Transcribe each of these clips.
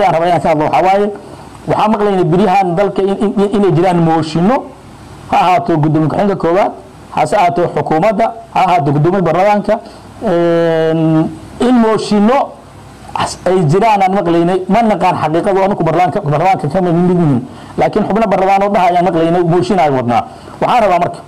aan rabaa inaan ka hadlo waxaa waaye waxaa maqlayna beryahan dalka inay jiraan mooshino ha ahaato gudoomiye ku-xigeenka koowaad hase ahaato xukuumadda ha ahaato gudoomiye baarlamaanka in mooshino ay jiraan aan maqlaynay ma naqaan xaqiiqadu anigu barlamaanka barlamaanka kama mid yihiin laakiin xubno barlamaan oo dhaha ayaan maqlaynay mooshin aan wadnaa waxaan rabaa marka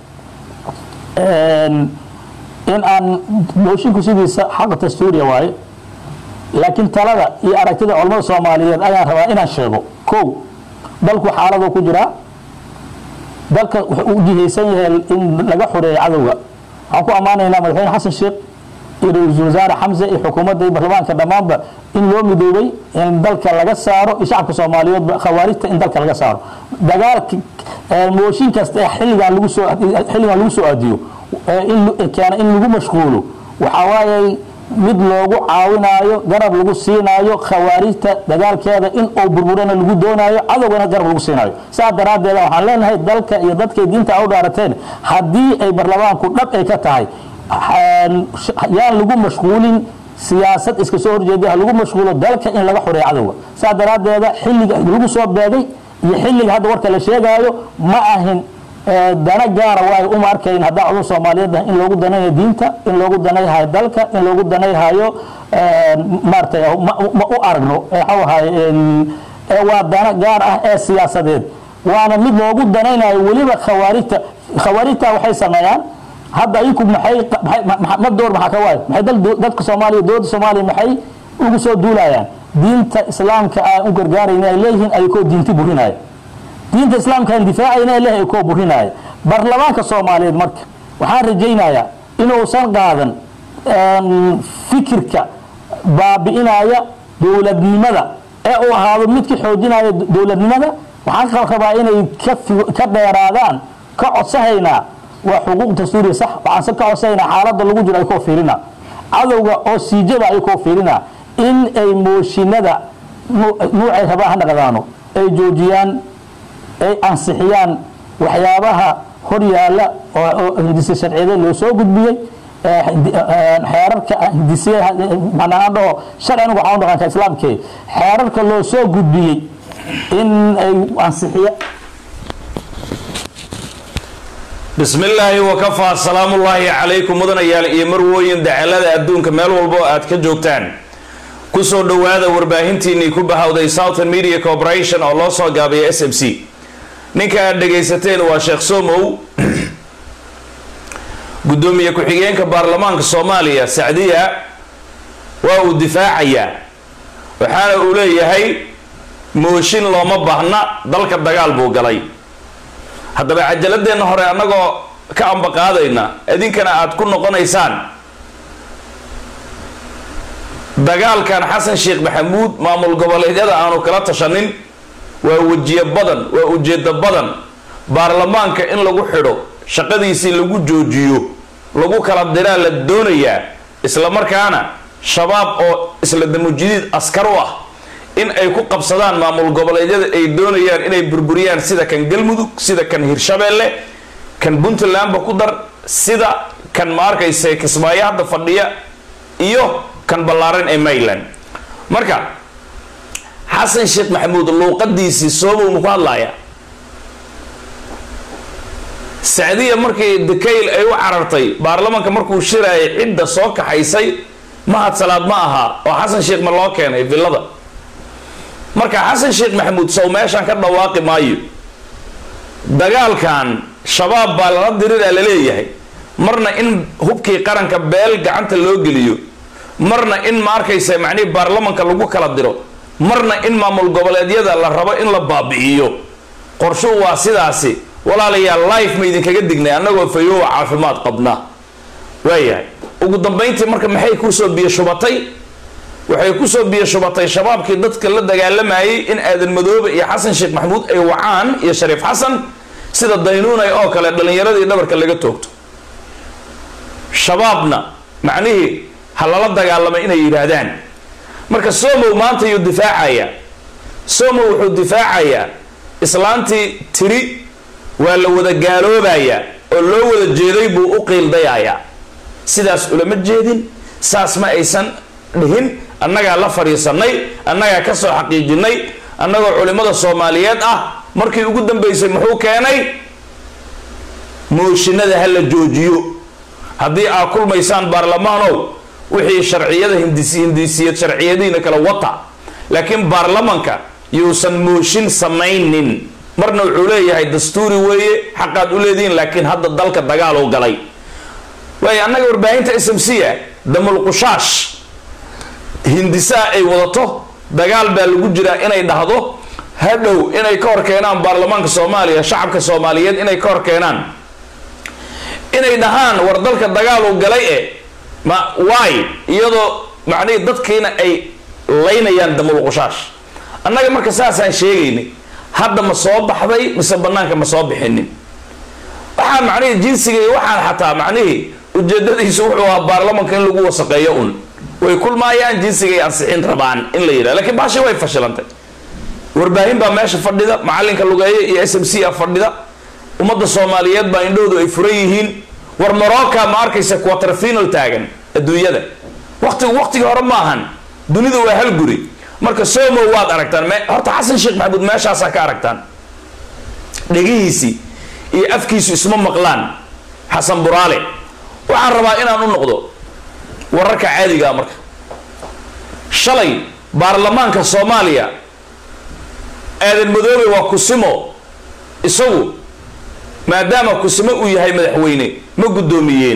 in aan moshinku sidiisa xaqa dastuuriya waaye laakiin talada iyo aragtida culamada soomaaliyeed ayaan rabaa inaan sheego kow dalku xaalado ku jiraa dalka wuxuu u jihaysan yahay in laga xoreeyo cadowga waxaan ku ammaanaynaa madaxweyne xasan sheekh iyo ra-iisul wasaare xamse iyo xukuumadda iyo baarlamaanka dhammaanba in loo midoobay in dalka laga saaro iyo shacabka soomaaliyeedba khawaarijta in dalka laga saaro dagaalka mooshin kasta ee xilligan lagu soo xilligan lagu soo aadiyo in keena in lagu mashquulo waxaa waaye mid loogu caawinaayo garab lagu siinaayo khawaarijta dagaalkeeda in uu burburana lagu doonaayo cadowgana garab lagu siinaayo saa daraaddeed waxaan leenahay dalka iyo dadkay diinta u dhaarateen haddii ay barlamaanku dhab ay ka tahay yaan lagu mashquulin siyaasad iska soo horjeeda ha lagu mashquulo dalka in laga xoreeyo cadowga saa daraaddeeda xilliga lagu soo beegay iyo xilliga hadda warka la sheegaayo ma ahin dana gaara waayo uma arkayn haddaan cudun soomaaliyeed in loogu danaynayo diinta in loogu danayhayo dalka in loogu danayhayo maaratay ma u aragno waxau ahay waa dana gaar ah ee siyaasadeed waana mid loogu danaynayo weliba khawaarijta khawaarijta waxay sameeyaan hadda ayaku maxay ma door maxaa ka waayo maxay dadka soomaaliya dowladda soomaaliya maxay ugu soo duulayaan diinta islaamka aan u gargaarayna ay leeyihiin ayakoo diinti burinaya diinta islaamka aan difaacayna ay leeyihin ayakoo burinaya baarlamaanka soomaaliyeed marka waxaan rajaynayaa inuusan qaadan fikirka baabi'inaya dowladnimada ee uu ahaado midka xoojinaya dowladnimada waxaan rabaa inay ka dheeraadaan ka codsahaynaa waa xuquuq dastuuriya sax waxaanse ka codsahaynaa xaaladda lagu jiro ay koo fiirina cadowga oo siijada ay koo fiirina in ay mooshinada nuucay rabaa ha naqdaano ay joojiyaan ay ansixiyaan waxyaabaha hor yaalla oo hindise sharciyada loo soo gudbiyey xeerarka hindise manaan dhaho sharci anigu waxaan u dhaqanka islaamkee xeerarka loo soo gudbiyey in ay ansixiya bismi illaahi wakafaa salaamullaahi calaykum mudanayaal iyo marwooyin dacalada adduunka meel walbo aad ka joogtaan kusoo dhowaada warbaahintiinnii ku bahawday southern media corporation oo loo soo gaabaya s m c ninka aad dhagaysateen waa sheekh somow guddoomiye ku-xigeenka baarlamaanka soomaaliya sacdiya waa uu difaacayaa waxaana uu leeyahay mooshin looma baahna dalka dagaal buu galay haddaba cajaladeenna hore annagoo ka ambaqaadayna idinkana aada ku noqonaysaan dagaalkan xasan sheekh maxamuud maamul goboleedyada aanu kala tashanin waa wejiyo badan waa ujeedo badan baarlamaanka in lagu xidho shaqadiisii lagu joojiyo lagu kala diraa la doonayaa isla markaana shabaab oo isla damujidiid askar u ah in ay ku qabsadaan maamul goboleedyada ay doonayaan inay burburiyaan sida kan galmudug sida kan hirshabeelle kan puntlandba ku dar sida kan ma arkayse kismaayo hadda fadhiya iyo kan ballaaran ee mayland marka xasan sheekh maxamuud luuqadiisii soobow ma ku hadlaaya sacdiya markii dekayl ay u carartay baarlamanka markuu shiraayay cidda soo kaxaysay mahad salaad ma aha oo xasan sheekh ma loo keenay villada marka xasan sheekh maxamuud sow meeshaan ka dhawaaqi maayo dagaalkan shabaab baa lala diriraa la leeyahay marna in hubkii qaranka beel gacanta loo geliyo marna in ma arkaysa macnihii baarlamanka lagu kala diro marna in maamul goboleedyada la rabo in la baabi'iyo qorshuhu waa sidaasi walaalayaal life ma idinkaga dignay annagoo fayowa caafimaad qabna waayahay ugu dambayntii marka maxay kusoo biyo shubatay waxay kusoo biyo shubatay shabaabkii dadka la dagaalamayay in aadan madoobe iyo xasan sheekh maxamuud ay wacaan iyo shariif xasan sida daynuunay oo kale dhallinyaradii dhabarka laga toogto shabaabna macnihii ha lala dagaalamay inay yidhaahdaan marka somow maanta yuu difaacaya somow wuxuu difaacayaa islaantii tiri waa la wada gaaloobayaa oo loo wada jeeday buu u qiildayayaa sidaas ulama jeedin saas ma aysan dhihin annagaa la fadhiisanay annagaa ka soo xaqiijinay annagoo culimmada soomaaliyeed ah markii ugu dambaysay muxuu keenay mooshinada ha la joojiyo haddii aad kulmaysaan baarlamaanow wixii sharciyada hindis hindisiyad sharciyadiina kala wata laakiin baarlamanka yuusan mooshin samaynin marna wuxuu leeyahay dastuuri weeye xaqaad u leedihiin laakiin hadda dalka dagaal u galay waayo annaga warbaahinta s m c a damulqushaash hindisaa ay wadato dagaal baa lagu jiraa inay dhahdo hadhow inay ka hor keenaan baarlamaanka soomaaliya shacabka soomaaliyeed inay ka hor keenaan inay dhahaan war dalka dagaal uu galay e ma waay iyadoo macnihii dadkiina ay laynayaan damulqushaash annaga marka saasaan sheegaynay hadda ma soo baxday mise banaanka ma soo bixinin waxaa macnihii jinsiga iyo waxaan xataa macnihii ujeedadiisu wuxuu ahaa baarlamanka in lagu wasaqeeyo un way kulmaayaan jinsiga ay ansixin rabaan in la yidhaha lakiin baashi way fashilantay warbaahin baa meesha fadhida macalinka lugeeye iyo s m c a fadhida ummadda soomaaliyeed baa indhahoodu ay furan yihiin war morocca ma arkaysa quarter final taagan adduunyada waqtigu waqtigii hore ma ahan dunida waa hal guri marka somo waad aragtaan me horta xasan sheekh maxamuud meeshaasaa ka aragtaan dhegihiisii iyo afkiisu isma maqlaan xasan buraale waxaan rabaa inaan u noqdo wararka caadigaa marka shalay baarlamaanka soomaaliya aadan madoobe waa kusimo isagu maadaama kusimo uu yahay madaxweyne ma guddoomiyeen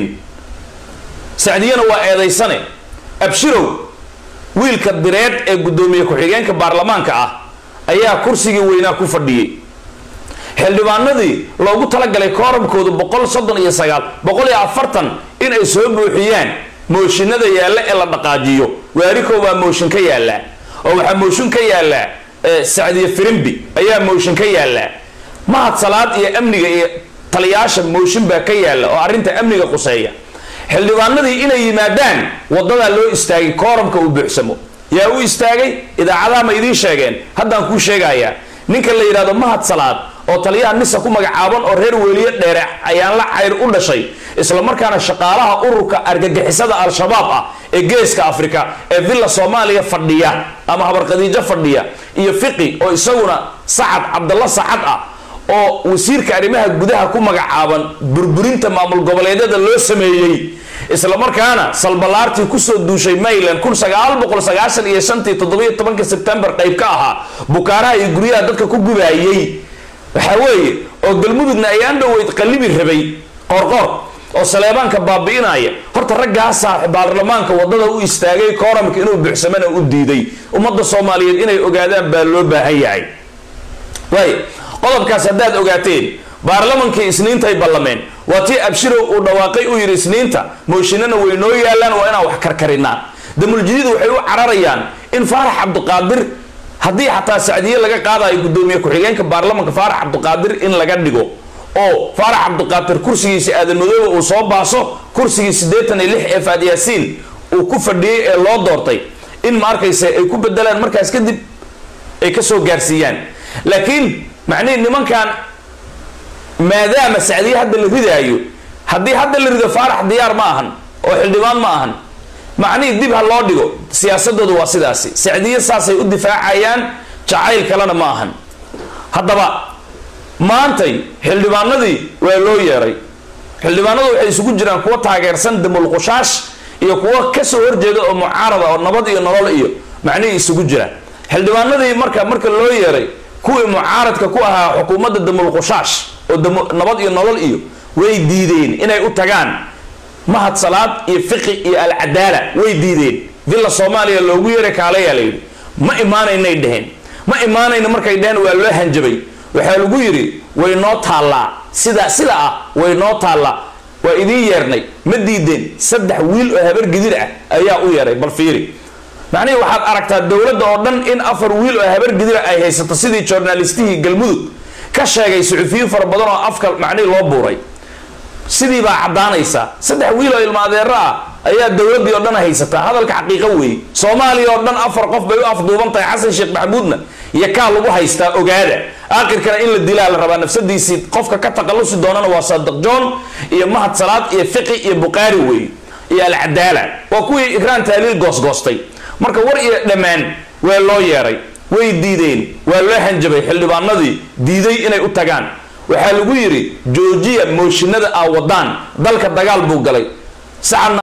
sacdiyana waa eedaysane abshirow wiilka direed ee guddoomiye ku-xigeenka baarlamaanka ah ayaa kursigii weynaa ku fadhiyey xildhibaanadii loogu talagalay kooramkoodu boqol soddon iyo sagaal boqol iyo afartan in ay soo buuxiyaan mooshinada yaalla ee la dhaqaajiyo waarikow baa mooshin ka yaallaa oo waxaa mooshin ka yaallaa sacdiye firimbi ayaa mooshin ka yaallaa mahad salaad iyo amniga iyo taliyaasha mooshin baa ka yaalla oo arrinta amniga quseeya xildhibaanadii inay yimaadaan wadadaa loo istaagay kooramka uu buuxsamo yaa u istaagay idaacadaha ma idiin sheegeen haddaan kuu sheegayaa ninka la yidhahdo mahad salaad oo taliyaha nisa ku magacaaban oo reer weeliye dheere ayaan la cayr u dhashay islamarkaana shaqaalaha ururka argagixisada al-shabaab ah ee geeska afrika ee villa soomaaliya fadhiya ama habarqadiijo fadhiya iyo fiqi oo isaguna sacad cabdalla sacad ah oo wasiirka arrimaha gudaha ku magacaaban burburinta maamul goboleedyada loo sameeyey islamarkaana salbalaartii kusoo duushay mayland kun sagaal boqol sagaashan iyo shantii toddobiyo tobanka sebtembar qayb ka ahaa bukaaraha iyo guryaha dadka ku gubaayey waxaa weeye oo galmudugna ayaan dhoweyd qallibi rabay qorqor oo saleebaanka baabi'inaya horta raggaasaa baarlamaanka wadada u istaagay kooramka inuu buuxsamana u diiday ummadda soomaaliyeed inay ogaadaan baa loo baahan yahay waay qodobkaas haddaad ogaateen baarlamankii isniintay ballameen waa tii abshirow uu dhawaaqay uu yidhi isniinta mooshinana way noo yaalaan waa inaan wax karkarinaa damuljadiid waxay u cararayaan in faarax cabdiqaadir haddii xataa sacdiye laga qaadayo guddoomiye ku-xigeenka baarlamanka faarax cabdiqaadir in laga dhigo oo faarax cabdiqaadir kursigiisi aadan madoobe uu soo baaso kursigii siddeetan iyo lix ee faadyaasiin uu ku fadhiyey ee loo doortay in ma arkaysa ay ku bedelaan markaas kadib ay kasoo gaarsiiyaan laakiin macnihi nimankan maadaama sacdiye hadda la ridaayo haddii hadda la rido faarax diyaar ma ahan oo xildhibaan ma ahan macnihii dib ha loo dhigo siyaasadooda waa sidaasi sacdiye saasay u difaacayaan jacayl kalena ma ahan haddaba maantay xildhibaanadii waa loo yeeray xildhibaanadu waxay isugu jiraan kuwa taageersan damulqushaash iyo kuwa kasoo horjeeda oo mucaarada oo nabad iyo nolol iyo macnihii isugu jira xildhibaanadii marka marka loo yeeray kuwii mucaaradka ku ahaa xukuumadda damulqushaash oo nabad iyo nolol iyo way diideen inay u tagaan mahad salaad iyo fiqi iyo alcadaala way diideen villa soomaaliya loogu yeeray kaalayaa la yidhi ma imaanaynay dheheen ma imaanayna markay dheheen waa loo hanjabay waxaa lagu yidhi way noo taallaa sida sida ah way noo taallaa waa idiin yeernay ma diideen saddex wiil oo habar gidir ah ayaa u yeeray bal fiiri macnihii waxaad aragtaa dowladda oo dhan in afar wiil oo habar gidira ay haysato sidii journalistihii galmudug ka sheegay suxufiyiin fara badan oo afka macnihii loo buuray sidii baa caddaanaysa saddex wiil oo ilma adeero ah ayaa dowladdii oo dhan haysataa hadalka xaqiiqo weeye soomaaliya oo dhan afar qof bay u afduuban tahay xasan sheekh maxamuudna iyo kaa lagu haystaa ogaada aakhirkana in la dilaa la rabaa nafsadiisii qofka ka taqalusi doonana waa saadiq john iyo mahad salaad iyo fiqi iyo buqaari weeye iyo alcadaala waa kuwii ikraan taaliil goosgoostay marka war iyo dhammaan waa loo yeeray way diideen waa loo hanjabay xildhibaanadii diiday inay u tagaan waxaa lagu yidhi joojiya mooshinada aa wadaan dalka dagaal buu galay sacadna